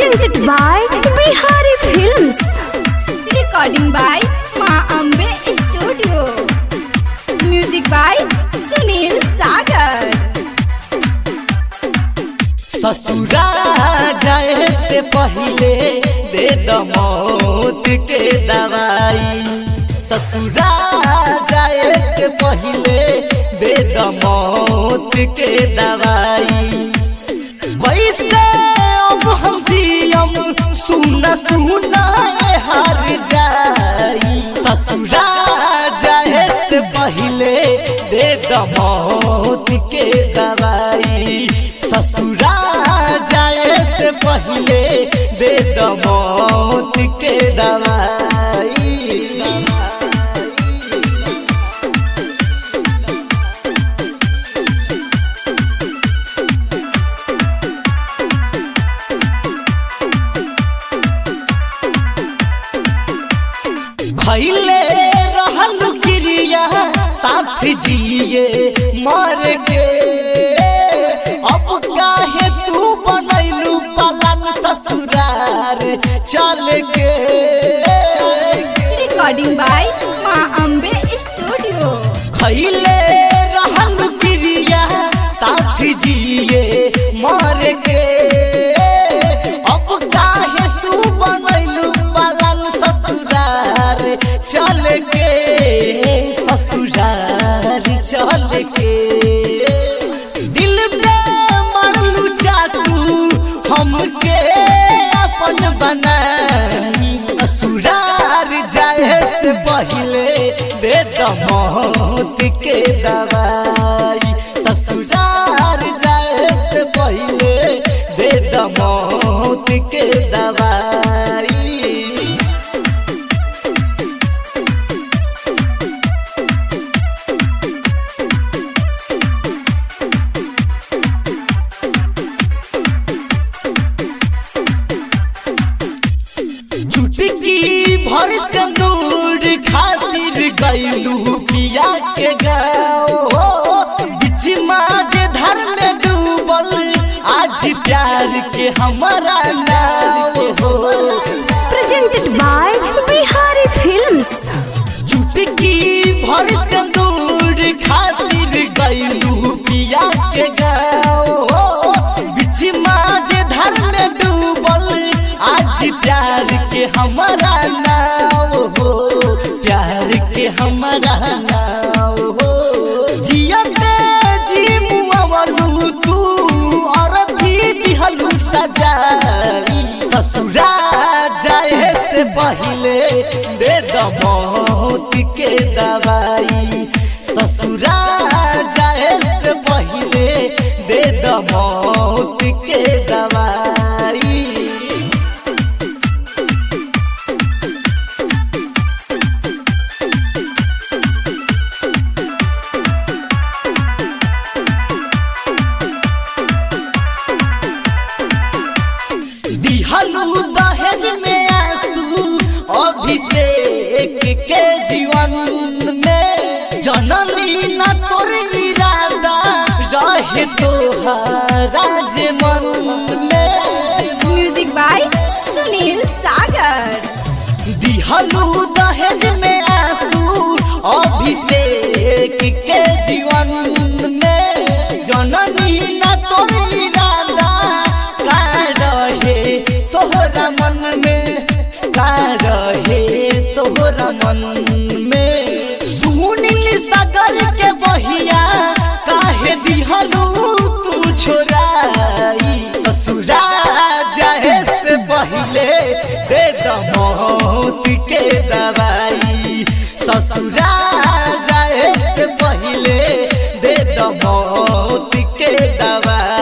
presented by Bihari Films. recording by Ma Ambe Studio. Music by Sunil Sagar. ससुरा जाए से पहले दे द मौत के दवाई ससुरा जाए से पहले दे द मौत के दवाई वैसे अब हम जियम सुना सुना हार जाई ससुरा जाए से पहले दे द मौत के दवाई ससुरा जाए से पहले दे द मौत के दवाई खैले रहल क्रिया साथ जिए मर के अब काहे तू बनैलू पलन ससुरार चल के Recording by Ma Ambe Studio. खैले रहल क्रिया साथ जिए मर के अब काहे तू बनैलू पलन ससुरार चल के ससुरार चल के दिल पे मरलू चाकू हमके अपन बनाई ससुरार जाए से पहले दे द मौत के दवाई ससुरार जाए से पहले दे द मौत के दवाई चुटकी भर कंदूर खातिर गईलू पिया के गाँव बीच माज धर में डूबल आज प्यार के हमारा नाव हो Presented by Bihari Films. चुटकी भर कंदूर खातिर गईलू पिया के गाँव बीच माज धर में डूबल आज प्यार के हमारा नाव हो प्यार के हमारा नाव हो जियते जी मुआवलू तू और दी दिहलू सजाई ससुरा जाए से पहले दे द मौत के दवाई ससुरा जाए से पहले दे द मौत के दवाई दिहलू दहेज में आंसू अभिषेक के जीवन में जननी न तोर इरादा रहे तोहारा जे मन में Music by Sunil Sagar. दिहलू दहेज में आंसू अभिषेक के जीवन में जननी न तोर इरादा का रहे तोहरा मन में का रहे तोहरा मन में सुनील सागर के बहिया काहे दिहलू तू छोराई ससुरा जाए से पहले दे द मौत के दवाई ससुरा जाए से पहले दे द मौत के दवाई